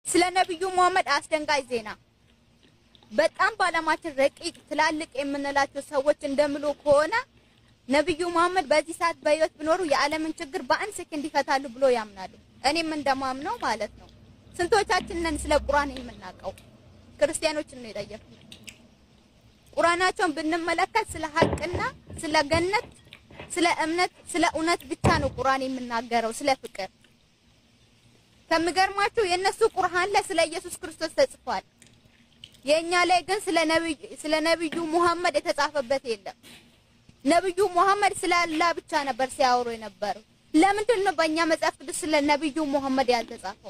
ስለ ነብዩ መሐመድ አስደንጋጭ ዜና በጣም በዓለማችን ረቂቅ ትላልቅ የምንላቸው ሰዎች እንደምሉ ከሆነ ነብዩ መሐመድ በዚህ ሰዓት በህይወት ቢኖሩ የዓለምን ችግር በአንድ ሰከንድ ይፈታሉ ብሎ ያምናሉ። እኔም እንደማምነው ማለት ነው። ስንቶቻችን ነን ስለ ቁርአን የምናውቀው? ክርስቲያኖችን ነው የጠየኩት። ቁርአናቸውን ብንመለከት ስለ ሀቅና ስለ ገነት፣ ስለ እምነት፣ ስለ እውነት ብቻ ነው ቁርአን የሚናገረው፣ ስለ ፍቅር። ከሚገርማችሁ የእነሱ ቁርአን ላይ ስለ ኢየሱስ ክርስቶስ ተጽፏል። የእኛ ላይ ግን ስለ ነብዩ ስለ ነብዩ ሙሐመድ የተጻፈበት የለም። ነብዩ ሙሐመድ ስለ አላህ ብቻ ነበር ሲያወሩ የነበረው። ለምንድን ነው በእኛ መጽሐፍ ቅዱስ ስለ ነብዩ ሙሐመድ ያልተጻፈው?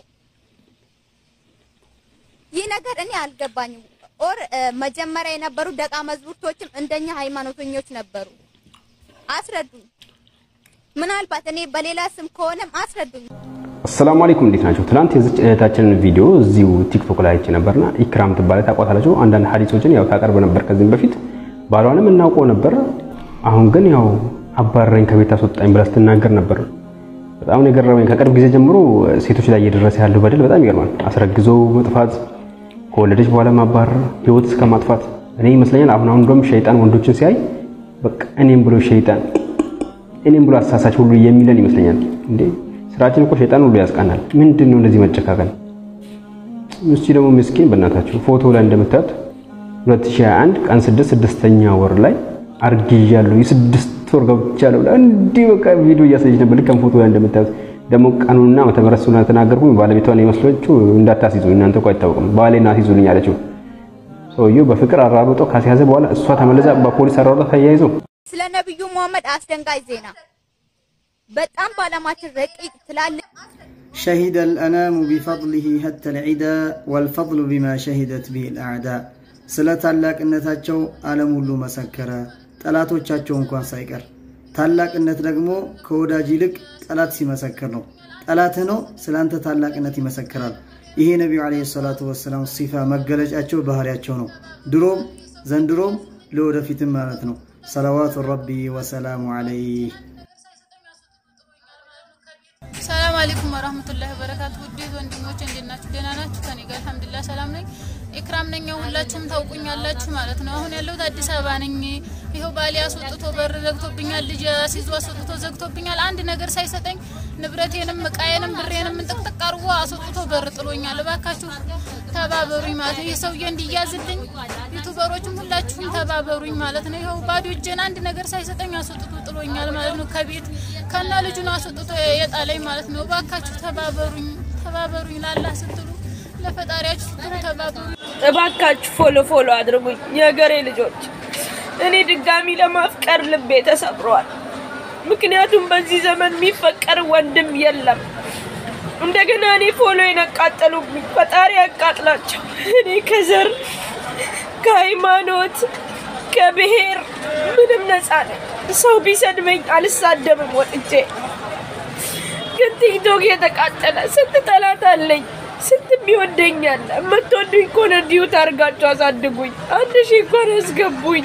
ይህ ነገር እኔ አልገባኝም። ኦር መጀመሪያ የነበሩ ደቃ መዝሙርቶችም እንደኛ ሃይማኖተኞች ነበሩ። አስረዱኝ። ምናልባት እኔ በሌላ ስም ከሆነም አስረዱኝ። አሰላሙ አለይኩም እንዴት ናቸው? ትናንት የዚች እህታችንን ቪዲዮ እዚሁ ቲክቶክ ላይ አይቼ ነበርና ኢክራም ትባለ ታቋታላችሁ። አንዳንድ ሀዲሶችን ያው ታቀርብ ነበር ከዚህም በፊት ባሏንም እናውቀው ነበር። አሁን ግን ያው አባረኝ ከቤት አስወጣኝ ብላ ስትናገር ነበር። በጣም ነው የገረመኝ። ከቅርብ ጊዜ ጀምሮ ሴቶች ላይ እየደረሰ ያለው በደል በጣም ይገርማል። አስረግዞ መጥፋት፣ ከወለደች በኋላ ማባረር፣ ህይወት እስከ ማጥፋት። እኔ ይመስለኛል አሁን አሁን እንደውም ሸይጣን ወንዶችን ሲያይ በቃ እኔም ብሎ ሸይጣን እኔም ብሎ አሳሳች ሁሉ የሚለን ይመስለኛል እንዴ ስራችን እኮ ሸይጣን ሁሉ ያስቃናል። ምንድን ነው እንደዚህ መጨካከል? እስቲ ደግሞ ምስኪን በእናታችሁ ፎቶ ላይ እንደምታዩት 2021 ቀን 6 ስድስተኛ ወር ላይ አርግዣለሁ የስድስት ወር ገብቻለሁ እንዲህ በቃ ቪዲዮ እያሳየች ነበር። ልክ ፎቶ ላይ እንደምታዩት ደግሞ ቀኑና ዓመተ ምህረት ስለተናገርኩኝ ባለቤቷን የመስሎችው እንዳታስይዙኝ እናንተ እኮ አይታወቅም ባሌን አስይዙልኝ አለችው። ሰውየው በፍቅር አራርጦ ካስያዘ በኋላ እሷ ተመለዛ በፖሊስ አራርጦ ተያይዘው ስለ ነብዩ መሐመድ አስደንጋጭ ዜና በጣም በዓለማችን ረቂቅ ትላልቅ شهد الأنام بفضله حتى العدا والفضل بما شهدت به الأعداء ስለ ታላቅነታቸው ዓለም ሁሉ መሰከረ፣ ጠላቶቻቸው እንኳን ሳይቀር። ታላቅነት ደግሞ ከወዳጅ ይልቅ ጠላት ሲመሰክር ነው። ጠላትህ ነው ስለ አንተ ታላቅነት ይመሰክራል። ይሄ ነቢዩ ዓለይሂ ሰላቱ ወሰላም ሲፋ መገለጫቸው ባህሪያቸው ነው። ድሮም ዘንድሮም ለወደፊትም ማለት ነው። ሰለዋቱ ረቢ ወሰላሙ ዓለይህ ሰላም አለይኩም ወራህመቱላሂ ወበረካቱ። ውዴት ወንድሞች እንዴት ናችሁ? ደህና ናችሁ? ከኔ ጋር አልሐምዱሊላህ ሰላም ነኝ። ኢክራም ነኝ። ሁላችሁም ታውቁኛላችሁ ማለት ነው። አሁን ያለሁት አዲስ አበባ ነኝ። ይኸው ባሌ አስወጥቶ በር ዘግቶብኛል። ልጅ አስይዞ አስወጥቶ ዘግቶብኛል። አንድ ነገር ሳይሰጠኝ ንብረቴንም እቃዬንም ብሬንም ጥቅጥቅ አድርጎ አስወጥቶ በር ጥሎኛል። እባካችሁ ተባበሩኝ ማለት ነው። ይህ ሰውዬ እንዲያዝልኝ ዩቱበሮችም ሁላችሁም ተባበሩኝ ማለት ነው። ይኸው ባዶ እጄን አንድ ነገር ሳይሰጠኝ አስወጥቶ ጥሎኛል ማለት ነው። ከቤት ከና ልጁን አስወጥቶ የጣለኝ ማለት ነው። እባካችሁ ተባበሩኝ፣ ተባበሩኝ ላላህ ስትሉ ለፈጣሪያችሁ ስትሉ ተባበሩኝ። እባካችሁ ፎሎ ፎሎ አድርጉኝ የሀገሬ ልጆች። እኔ ድጋሚ ለማፍቀር ልቤ ተሰብሯል። ምክንያቱም በዚህ ዘመን የሚፈቀር ወንድም የለም። እንደገና እኔ ፎሎ የነቃጠሉብኝ ፈጣሪ ያቃጥላቸው። እኔ ከዘር ከሃይማኖት ከብሔር ምንም ነፃ ነኝ። ሰው ቢሰድበኝ አልሳደብም ወጥቼ። ግን ቲክቶክ የተቃጠለ ስንት ጠላት አለኝ። ስንት የሚወደኛል። የምትወዱኝ ከሆነ ዲዩት አድርጋችሁ አሳድጉኝ። አንድ ሺህ እንኳን አስገቡኝ።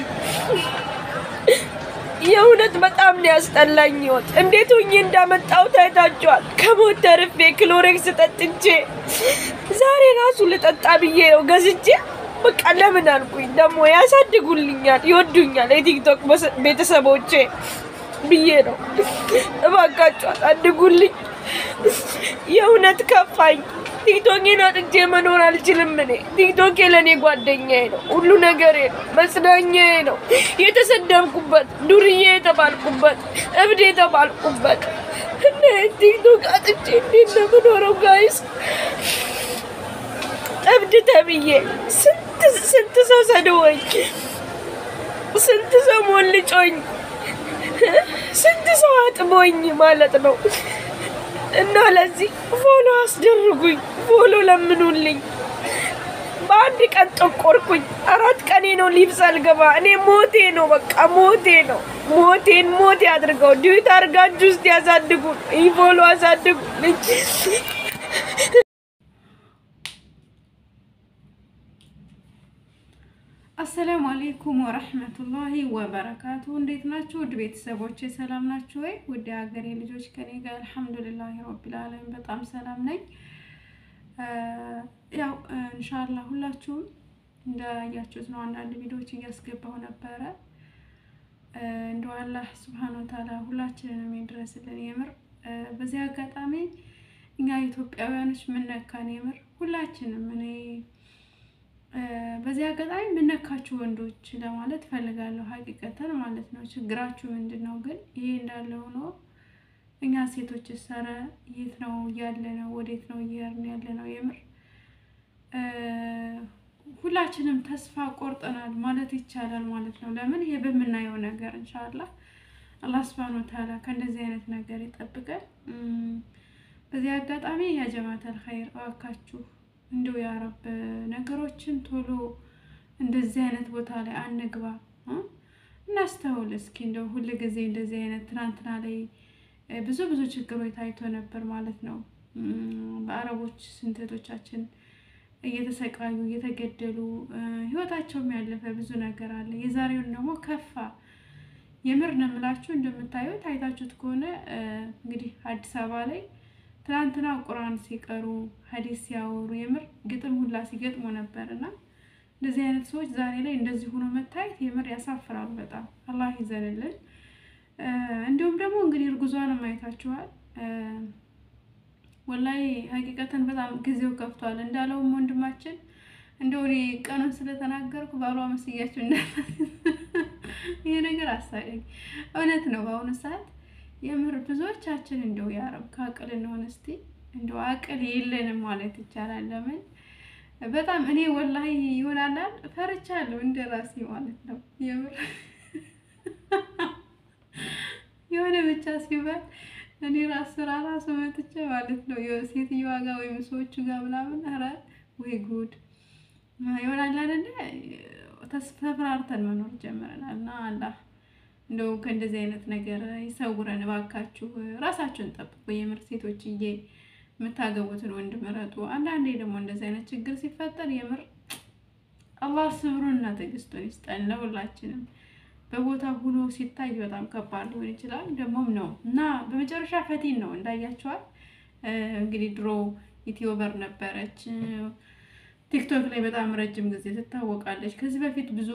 የእውነት በጣም ነው ያስጠላኝ ህይወት። እንዴት ሆኜ እንዳመጣው ታይታችኋል። ከሞት ተርፌ ክሎሬክስ ጠጥቼ ዛሬ ራሱ ልጠጣ ብዬ ነው ገዝቼ በቃ ለምን አልኩኝ። ደግሞ ያሳድጉልኛል፣ ይወዱኛል የቲክቶክ ቤተሰቦቼ ብዬ ነው። እባካችሁ አሳድጉልኝ። የእውነት ከፋኝ። ቲክቶኬን አጥቼ መኖር አልችልም። እኔ ቲክቶኬ ለእኔ ጓደኛዬ ነው፣ ሁሉ ነገሬ ነው፣ መጽናኛዬ ነው። የተሰደብኩበት፣ ዱርዬ የተባልኩበት፣ እብድ የተባልኩበት እና ቲክቶክ አጥቼ እንዴት ነው የምኖረው? ጋይስ እብድ ተብዬ ስንት ስንት ሰው ሰድቦኝ፣ ስንት ሰው ሞልጮኝ፣ ስንት ሰው አጥቦኝ ማለት ነው። እና ለዚህ ፎሎ አስደርጉኝ፣ ፎሎ ለምኑልኝ። በአንድ ቀን ጠቆርኩኝ። አራት ቀኔ ነው ሊብስ አልገባ። እኔ ሞቴ ነው፣ በቃ ሞቴ ነው። ሞቴን ሞቴ አድርገው ዲዩት አድርጋችሁ ውስጥ ያሳድጉ፣ ይህ ፎሎ አሳድጉልኝ። አሰላሙ አሌይኩም ወረህመቱላሂ ወበረካቱ። እንዴት ናችሁ? ውድ ቤተሰቦቼ ሰላም ናችሁ ወይ? ውድ ሀገሬ ልጆች ከኔ ጋር አልሐምዱሊላሂ ረቢል ዓለሚን በጣም ሰላም ነኝ። ያው እንሻላ ሁላችሁም እንዳያችሁት ነው። አንዳንድ ቪዲዮዎች እያስገባሁ ነበረ። እንደው አላህ ስብሓን ወተዓላ ሁላችንንም ይድረስልን። የምር በዚህ አጋጣሚ እኛ ኢትዮጵያውያኖች ምነካን የምር ሁላችንም እኔ በዚህ አጋጣሚ ምነካችሁ ወንዶች ለማለት ፈልጋለሁ። ሀቂቀተን ማለት ነው። ችግራችሁ ምንድን ነው? ግን ይሄ እንዳለ ሆኖ እኛ ሴቶች ሰረ የት ነው እያለ ነው? ወዴት ነው እየሄድን ያለ ነው? የምር ሁላችንም ተስፋ ቆርጠናል ማለት ይቻላል ማለት ነው። ለምን ይሄ በምናየው ነገር እንሻላ አላህ ስብሃነ ወተዓላ ከእንደዚህ አይነት ነገር ይጠብቀን። በዚህ አጋጣሚ ያ ጀማተል ኸይር እባካችሁ እንደው ያረብ ነገሮችን ቶሎ እንደዚህ አይነት ቦታ ላይ አንግባ፣ እናስተውል እስኪ እንደው ሁል ጊዜ እንደዚህ አይነት ትናንትና ላይ ብዙ ብዙ ችግሮች ታይቶ ነበር ማለት ነው። በአረቦች ስንተቶቻችን እየተሰቃዩ እየተገደሉ ህይወታቸውም ያለፈ ብዙ ነገር አለ። የዛሬውን ደግሞ ከፋ። የምር ነው የምላችሁ። እንደምታዩት አይታችሁት ከሆነ እንግዲህ አዲስ አበባ ላይ ትናንትና ቁርአን ሲቀሩ ሀዲስ ሲያወሩ የምር ግጥም ሁላ ሲገጥሙ ነበር እና እንደዚህ አይነት ሰዎች ዛሬ ላይ እንደዚህ ሆኖ መታየት የምር ያሳፍራሉ በጣም አላህ ይዘንልን። እንዲሁም ደግሞ እንግዲህ እርጉዟንም አይታችኋል። ወላይ ሀቂቀተን በጣም ጊዜው ከፍቷል። እንዳለውም ወንድማችን እንደው እኔ ቀኑን ስለተናገርኩ ባሏ መስያችሁ እንዳ ይሄ ነገር አሳቀኝ። እውነት ነው። በአሁኑ ሰዓት የምር ብዙዎቻችን እንደው ያረብ ከአቅል እንሆን እስቲ እንደው አቅል የለንም ማለት ይቻላል። ለምን በጣም እኔ ወላሂ ይሆናላል ፈርቻለሁ እንደ ራሴ ማለት ነው የምር የሆነ ብቻ ሲባል እኔ ራስ ስራ ራሱ መጥቼ ማለት ነው ሴትዮዋ ጋር ወይም ሰዎቹ ጋር ምናምን ኧረ ወይ ጉድ ይሆናል አይደለ? ተስፈራርተን መኖር ጀምረናል። እና አላህ እንደው ከእንደዚህ አይነት ነገር ይሰውረን እባካችሁ። ራሳችሁን ጠብቁ። የምር ሴቶችዬ የምታገቡትን ወንድ ምረጡ። አንዳንዴ ደግሞ እንደዚህ አይነት ችግር ሲፈጠር የምር አላህ ስብሩንና ትዕግስቱን ይስጠን ለሁላችንም። በቦታ ሁኖ ሲታይ በጣም ከባድ ሊሆን ይችላል። ደግሞም ነው እና በመጨረሻ ፈቲን ነው እንዳያቸዋል። እንግዲህ ድሮ ዩቲዩበር ነበረች፣ ቲክቶክ ላይ በጣም ረጅም ጊዜ ትታወቃለች። ከዚህ በፊት ብዙ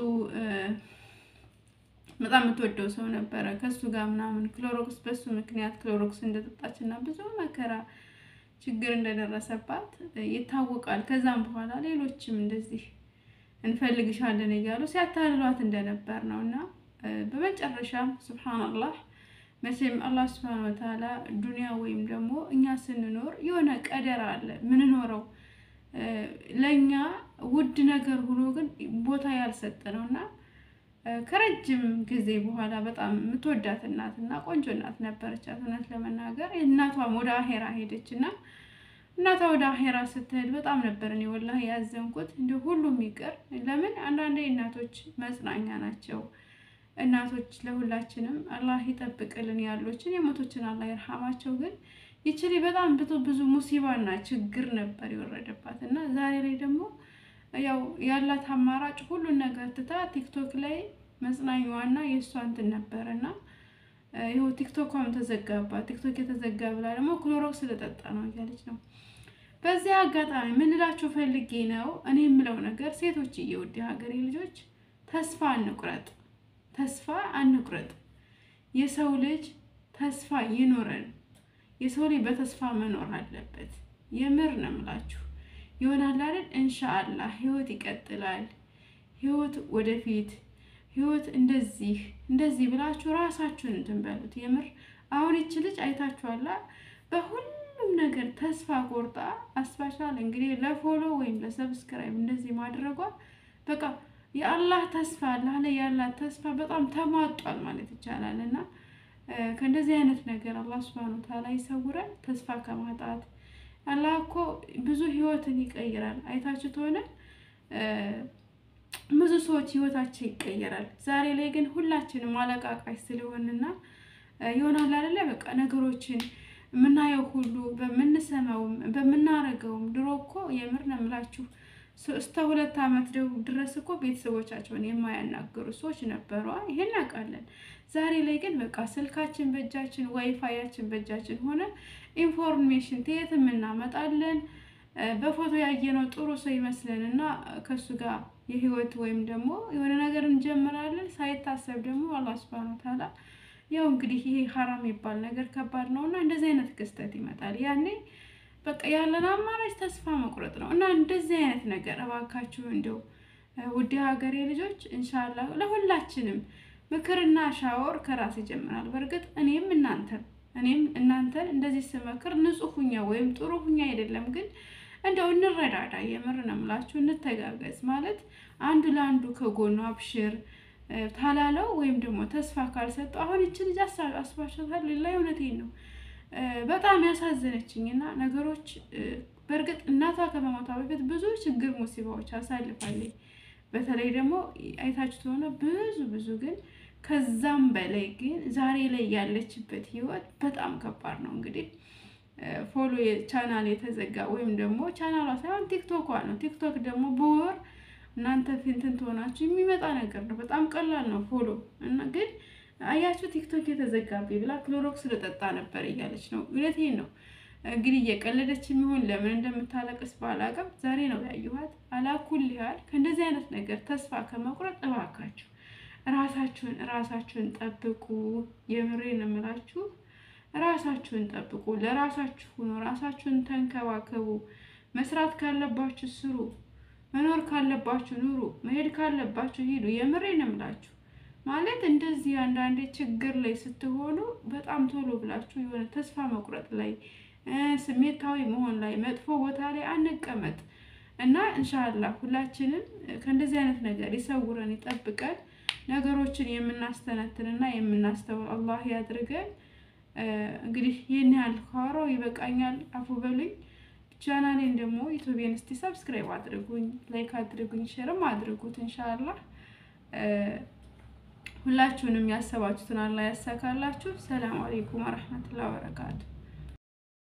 በጣም የምትወደው ሰው ነበረ ከሱ ጋር ምናምን ክሎሮክስ በሱ ምክንያት ክሎሮክስ እንደጠጣች እና ብዙ መከራ ችግር እንደደረሰባት ይታወቃል። ከዛም በኋላ ሌሎችም እንደዚህ እንፈልግሻለን እያሉ ሲያታልሏት እንደነበር ነው እና በመጨረሻም ስብሓንላህ መቼም አላህ ስብሓን ወተዓላ ዱንያ ወይም ደግሞ እኛ ስንኖር የሆነ ቀደር አለ ምንኖረው ለእኛ ውድ ነገር ሆኖ ግን ቦታ ያልሰጠ ነው እና ከረጅም ጊዜ በኋላ በጣም የምትወዳት እናት እና ቆንጆ እናት ነበረቻት። እውነት ለመናገር እናቷም ወደ አሄራ ሄደች እና እናቷ ወደ አሄራ ስትሄድ በጣም ነበር እኔ ወላሂ ያዘንኩት። እንደ ሁሉም ይቅር። ለምን አንዳንዴ እናቶች መጽናኛ ናቸው። እናቶች ለሁላችንም አላህ ይጠብቅልን። ያሉችን የሞቶችን አላህ ይርሃማቸው። ግን ይችሊ በጣም ብዙ ብዙ ሙሲባና ችግር ነበር የወረደባት እና ዛሬ ላይ ደግሞ ያው ያላት አማራጭ ሁሉን ነገር ትታ ቲክቶክ ላይ መጽናኛዋና የእሷ እንትን ነበር እና ይኸው ቲክቶኳም ተዘጋባት። ቲክቶክ የተዘጋ ብላ ደግሞ ክሎሮክስ ስለጠጣ ነው እያለች ነው። በዚህ አጋጣሚ ምንላችሁ ፈልጌ ነው እኔ የምለው ነገር ሴቶች እየውድ ሀገሬ ልጆች ተስፋ አንቁረጥ፣ ተስፋ አንቁረጥ። የሰው ልጅ ተስፋ ይኖረን። የሰው ልጅ በተስፋ መኖር አለበት። የምር ነው የምላችሁ ይሆናል አይደል? እንሻአላህ ህይወት ይቀጥላል። ህይወት ወደፊት ህይወት እንደዚህ እንደዚህ ብላችሁ ራሳችሁን እንትን በሉት። የምር አሁን ይች ልጅ አይታችኋላ በሁሉም ነገር ተስፋ ቆርጣ አስባሻል። እንግዲህ ለፎሎ ወይም ለሰብስክራይብ እንደዚህ ማድረጓ በቃ የአላህ ተስፋ አላህ ላይ ያላት ተስፋ በጣም ተሟጧል ማለት ይቻላል። እና ከእንደዚህ አይነት ነገር አላህ ሱብሃነሁ ወተዓላ ይሰውረን ተስፋ ከማጣት አላህ እኮ ብዙ ህይወትን ይቀይራል። አይታችሁት ሆነ ብዙ ሰዎች ህይወታቸው ይቀየራል። ዛሬ ላይ ግን ሁላችንም አለቃቃሽ ስለሆንና ይሆናል አይደለ በቃ ነገሮችን የምናየው ሁሉ በምንሰማውም በምናረገውም ድሮ እኮ የምር ነው የምላችሁ እስከ ሁለት ዓመት ድረስ እኮ ቤተሰቦቻቸውን የማያናገሩ ሰዎች ነበሩ። ይሄን እናውቃለን። ዛሬ ላይ ግን በቃ ስልካችን በእጃችን ዋይፋያችን በእጃችን ሆነ ኢንፎርሜሽን ከየትም እናመጣለን። በፎቶ ያየነው ጥሩ ሰው ይመስለን እና ከእሱ ጋር የህይወት ወይም ደግሞ የሆነ ነገር እንጀምራለን። ሳይታሰብ ደግሞ አላህ ሱብሃነሁ ወተዓላ ያው እንግዲህ ይሄ ሀራም የሚባል ነገር ከባድ ነው እና እንደዚህ አይነት ክስተት ይመጣል። ያኔ በቃ ያለን አማራጭ ተስፋ መቁረጥ ነው እና እንደዚህ አይነት ነገር እባካችሁ እንደው ውድ ሀገሬ ልጆች እንሻላ ለሁላችንም ምክርና ሻወር ከራስ ይጀምራል። በእርግጥ እኔም እናንተን እኔም እናንተን እንደዚህ ስመክር ንጹህ ሁኛ ወይም ጥሩ ሁኛ አይደለም፣ ግን እንደው እንረዳዳ። የምር ነው የምላችሁ፣ እንተጋገዝ ማለት አንዱ ለአንዱ ከጎኑ አብሽር ታላለው ወይም ደግሞ ተስፋ ካልሰጠው አሁን ይቺ ልጅ አስባሻታል። ሌላ እውነቴን ነው በጣም ያሳዘነችኝ እና ነገሮች በእርግጥ እናቷ ከመሞቷ በፊት ብዙ ችግር ሙሲባዎች አሳልፋለች። በተለይ ደግሞ አይታችሁ ከሆነ ብዙ ብዙ ግን ከዛም በላይ ግን ዛሬ ላይ ያለችበት ህይወት በጣም ከባድ ነው። እንግዲህ ፎሎ ቻናል የተዘጋ ወይም ደግሞ ቻናሏ ሳይሆን ቲክቶኳ ነው። ቲክቶክ ደግሞ በወር እናንተ ፊንትን ትሆናችሁ የሚመጣ ነገር ነው። በጣም ቀላል ነው ፎሎ እና ግን አያችሁ ቲክቶክ የተዘጋብኝ ብላ ክሎሮክስ ልጠጣ ነበር እያለች ነው። እውነቴን ነው። እንግዲህ እየቀለደች የሚሆን ለምን እንደምታለቅስ ባላቅም ዛሬ ነው ያየኋት። አላኩል ያህል ከእንደዚህ አይነት ነገር ተስፋ ከመቁረጥ እባካችሁ ራሳችሁን ራሳችሁን ጠብቁ። የምሬን እምላችሁ ራሳችሁን ጠብቁ። ለራሳችሁ ሁኑ። ራሳችሁን ተንከባከቡ። መስራት ካለባችሁ ስሩ። መኖር ካለባችሁ ኑሩ። መሄድ ካለባችሁ ሂዱ። የምሬን እምላችሁ ማለት እንደዚህ አንዳንዴ ችግር ላይ ስትሆኑ በጣም ቶሎ ብላችሁ የሆነ ተስፋ መቁረጥ ላይ ስሜታዊ መሆን ላይ መጥፎ ቦታ ላይ አንቀመጥ እና እንሻላ ሁላችንም ከእንደዚህ አይነት ነገር ይሰውረን ይጠብቀን። ነገሮችን የምናስተነትንና የምናስተውል አላህ ያድርገን። እንግዲህ ይህን ያህል ካወራው ይበቃኛል። አፉ በሉኝ። ቻናሌን ደግሞ ዩቱቤን እስቲ ሰብስክራይብ አድርጉኝ፣ ላይክ አድርጉኝ፣ ሼርም አድርጉት። እንሻላ ሁላችሁንም ያሰባችሁትን አላህ ያሳካላችሁ። ሰላም አሌይኩም ወረህመቱላሂ ወበረካቱ